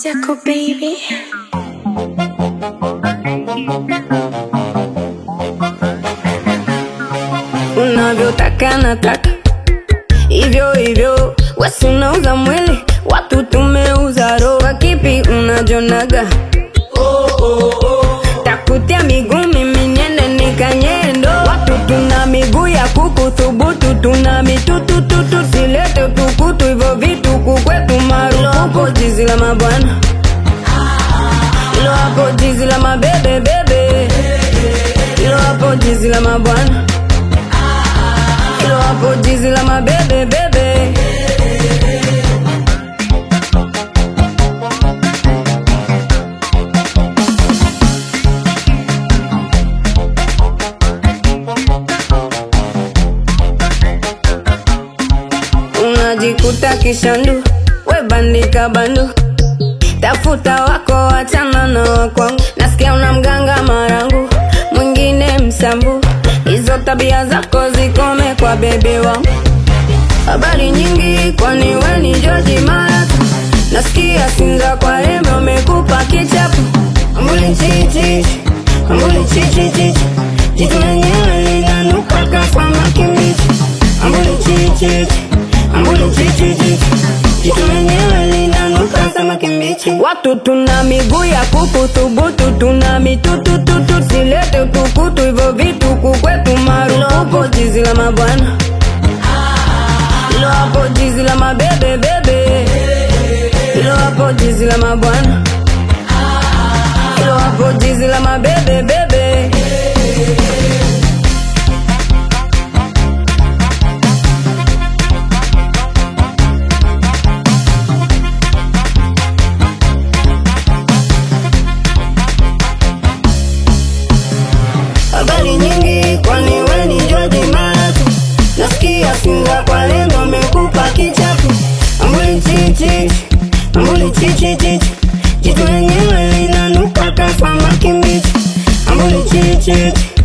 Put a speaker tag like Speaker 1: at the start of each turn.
Speaker 1: Zako baby.
Speaker 2: unavyotaka nataka hivyo hivyo, wesi unauza mwili, watu tumeuza roho. Kwa kipi unajonaga? takutia miguu mimi niende nikanyendo. Watu tuna miguu ya kuku thubutu, tuna mitutututu, silete utukutu, hivyo vitu kukwetu marufuku. Jizi la mabwana ilo hapo, jizi la mabebe bebe, ilo hapo, jizi la mabwana ilo hapo, jizi la mabebe bebe. unajikuta kishandu, we bandika bandu, tafuta wako, wachana na wakwangu. Nasikia una mganga marangu, mwingine msambu, hizo tabia zako zikome kwa bebe wangu. Habari nyingi, kwani we ni George Mara? Nasikia Sinza kwa rembe umekupa kichapo, ambuli chichi, ambuli chichi chichi, jitu lenyewe linanuka kama kimbichi, ambuli chichi ambuli chichi chichi, jitu lenyewe linanuka kama kimbichi. Watu tuna miguu ya kuku thubutu, tuna mitutututu, silete utukutu, hivyo vitu kukwetu marufuku. Jizi la mabwana ilo hapo, jizi la mabebe bebe, ilo hapo, jizi la mabwana ilo hapo, jizi la mabebe bebe. habari nyingi, kwani we ni George Mara? Nasikia Sinza kwa lengo amekupa kichapo, ambuli chichi, ambuli chichi chichi, jitu lenyewe linanuka kama kimbichi, ambuli chichi